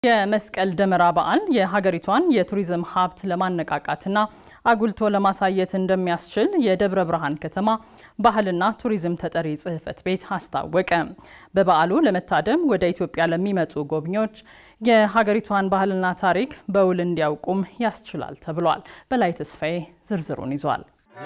የመስቀል ደመራ በዓል የሀገሪቷን የቱሪዝም ሀብት ለማነቃቃትና አጉልቶ ለማሳየት እንደሚያስችል የደብረ ብርሃን ከተማ ባህልና ቱሪዝም ተጠሪ ጽሕፈት ቤት አስታወቀ። በበዓሉ ለመታደም ወደ ኢትዮጵያ ለሚመጡ ጎብኚዎች የሀገሪቷን ባህልና ታሪክ በውል እንዲያውቁም ያስችላል ተብሏል። በላይ ተስፋዬ ዝርዝሩን ይዟል።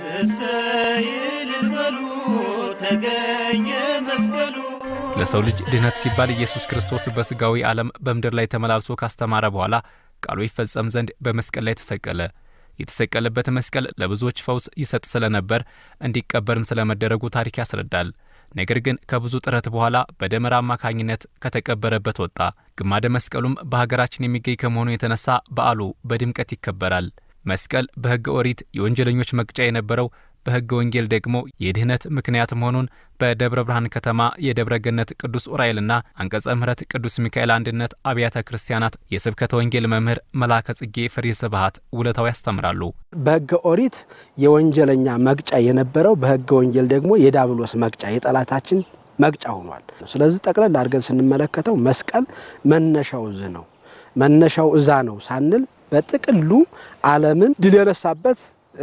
ለሰው ልጅ ድህነት ሲባል ኢየሱስ ክርስቶስ በሥጋዊ ዓለም በምድር ላይ ተመላልሶ ካስተማረ በኋላ ቃሉ ይፈጸም ዘንድ በመስቀል ላይ ተሰቀለ። የተሰቀለበት መስቀል ለብዙዎች ፈውስ ይሰጥ ስለነበር እንዲቀበርም ስለመደረጉ ታሪክ ያስረዳል። ነገር ግን ከብዙ ጥረት በኋላ በደመራ አማካኝነት ከተቀበረበት ወጣ። ግማደ መስቀሉም በሀገራችን የሚገኝ ከመሆኑ የተነሳ በዓሉ በድምቀት ይከበራል። መስቀል በሕገ ኦሪት የወንጀለኞች መቅጫ የነበረው በሕገ ወንጌል ደግሞ የድህነት ምክንያት መሆኑን በደብረ ብርሃን ከተማ የደብረ ገነት ቅዱስ ዑራኤልና አንቀጸ ምሕረት ቅዱስ ሚካኤል አንድነት አብያተ ክርስቲያናት የስብከተ ወንጌል መምህር መላከ ጽጌ ፍሬ ስብሐት ውለታው ያስተምራሉ። በሕገ ኦሪት የወንጀለኛ መቅጫ የነበረው በሕገ ወንጌል ደግሞ የዳብሎስ መቅጫ የጠላታችን መቅጫ ሆኗል። ስለዚህ ጠቅለል አድርገን ስንመለከተው መስቀል መነሻው እዝ ነው መነሻው እዛ ነው ሳንል በጥቅሉ ዓለምን ድል የነሳበት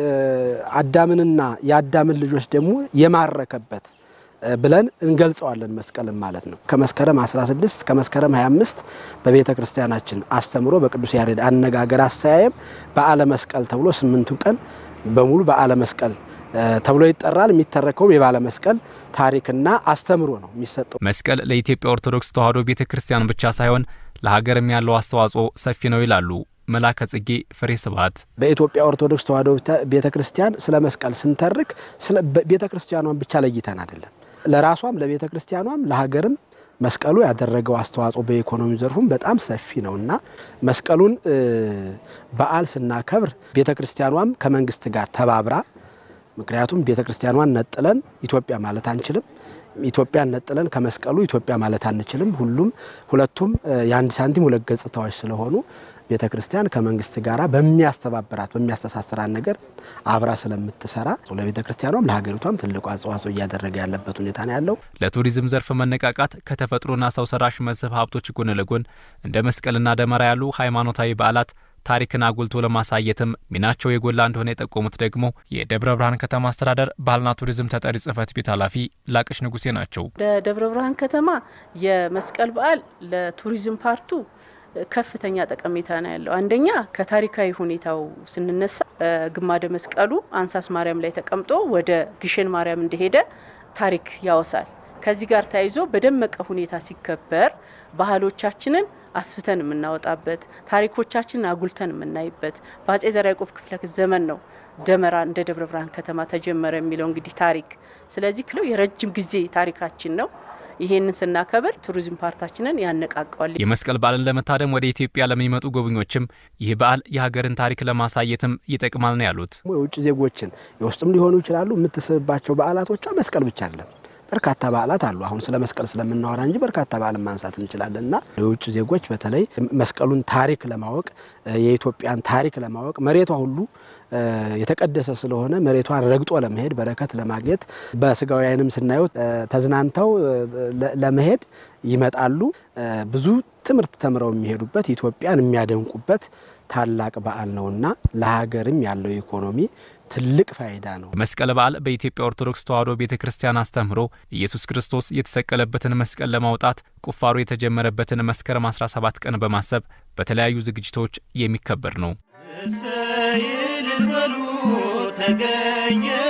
አዳምንና የአዳምን ልጆች ደግሞ የማረከበት ብለን እንገልጸዋለን መስቀልን ማለት ነው። ከመስከረም 16 ከመስከረም 25 በቤተ ክርስቲያናችን አስተምሮ በቅዱስ ያሬድ አነጋገር አሰያየም በዓለ መስቀል ተብሎ ስምንቱ ቀን በሙሉ በዓለ መስቀል ተብሎ ይጠራል። የሚተረከውም የባለ መስቀል ታሪክና አስተምሮ ነው የሚሰጠው። መስቀል ለኢትዮጵያ ኦርቶዶክስ ተዋሕዶ ቤተ ክርስቲያን ብቻ ሳይሆን ለሀገርም ያለው አስተዋጽኦ ሰፊ ነው ይላሉ መላከ ጽጌ ፍሬ ስብሐት። በኢትዮጵያ ኦርቶዶክስ ተዋሕዶ ቤተ ክርስቲያን ስለ መስቀል ስንተርክ ቤተ ክርስቲያኗን ብቻ ለይተን አይደለም። ለራሷም ለቤተ ክርስቲያኗም ለሀገርም መስቀሉ ያደረገው አስተዋጽኦ በኢኮኖሚ ዘርፉም በጣም ሰፊ ነው እና መስቀሉን በዓል ስናከብር ቤተ ክርስቲያኗም ከመንግስት ጋር ተባብራ ምክንያቱም ቤተ ክርስቲያኗን ነጥለን ኢትዮጵያ ማለት አንችልም። ኢትዮጵያን ነጥለን ከመስቀሉ ኢትዮጵያ ማለት አንችልም። ሁሉም ሁለቱም የአንድ ሳንቲም ሁለት ገጽታዎች ስለሆኑ ቤተ ክርስቲያን ከመንግስት ጋር በሚያስተባብራት በሚያስተሳስራት ነገር አብራ ስለምትሰራ ለቤተ ክርስቲያኗም ለሀገሪቷም ትልቁ አስተዋጽኦ እያደረገ ያለበት ሁኔታ ነው ያለው። ለቱሪዝም ዘርፍ መነቃቃት ከተፈጥሮና ሰው ሰራሽ መስህብ ሀብቶች ጎን ለጎን እንደ መስቀልና ደመራ ያሉ ሃይማኖታዊ በዓላት ታሪክን አጉልቶ ለማሳየትም ሚናቸው የጎላ እንደሆነ የጠቆሙት ደግሞ የደብረ ብርሃን ከተማ አስተዳደር ባህልና ቱሪዝም ተጠሪ ጽሕፈት ቤት ኃላፊ ላቅሽ ንጉሴ ናቸው። ለደብረ ብርሃን ከተማ የመስቀል በዓል ለቱሪዝም ፓርቱ ከፍተኛ ጠቀሜታ ነው ያለው። አንደኛ ከታሪካዊ ሁኔታው ስንነሳ ግማደ መስቀሉ አንሳስ ማርያም ላይ ተቀምጦ ወደ ግሸን ማርያም እንደሄደ ታሪክ ያወሳል። ከዚህ ጋር ተያይዞ በደመቀ ሁኔታ ሲከበር ባህሎቻችንን አስፍተን የምናወጣበት ታሪኮቻችንን አጉልተን የምናይበት በአጼ ዘርዓ ያዕቆብ ክፍለ ዘመን ነው ደመራ እንደ ደብረ ብርሃን ከተማ ተጀመረ የሚለው እንግዲህ ታሪክ። ስለዚህ ክለው የረጅም ጊዜ ታሪካችን ነው። ይሄንን ስናከብር ቱሪዝም ፓርታችንን ያነቃቀዋል። የመስቀል በዓልን ለመታደም ወደ ኢትዮጵያ ለሚመጡ ጎብኞችም ይህ በዓል የሀገርን ታሪክ ለማሳየትም ይጠቅማል ነው ያሉት። የውጭ ዜጎችን የውስጥም ሊሆኑ ይችላሉ የምትስብባቸው በዓላቶቿ መስቀል ብቻ አይደለም። በርካታ በዓላት አሉ። አሁን ስለ መስቀል ስለምናወራ እንጂ በርካታ በዓልን ማንሳት እንችላለን እና የውጭ ዜጎች በተለይ መስቀሉን ታሪክ ለማወቅ የኢትዮጵያን ታሪክ ለማወቅ መሬቷ ሁሉ የተቀደሰ ስለሆነ መሬቷን ረግጦ ለመሄድ በረከት ለማግኘት በስጋዊ ዓይንም ስናየው ተዝናንተው ለመሄድ ይመጣሉ። ብዙ ትምህርት ተምረው የሚሄዱበት ኢትዮጵያን የሚያደንቁበት ታላቅ በዓል ነውና ለሀገርም ያለው ኢኮኖሚ ትልቅ ፋይዳ ነው። መስቀል በዓል በኢትዮጵያ ኦርቶዶክስ ተዋሕዶ ቤተ ክርስቲያን አስተምህሮ ኢየሱስ ክርስቶስ የተሰቀለበትን መስቀል ለማውጣት ቁፋሮ የተጀመረበትን መስከረም 17 ቀን በማሰብ በተለያዩ ዝግጅቶች የሚከበር ነው። ተገኘ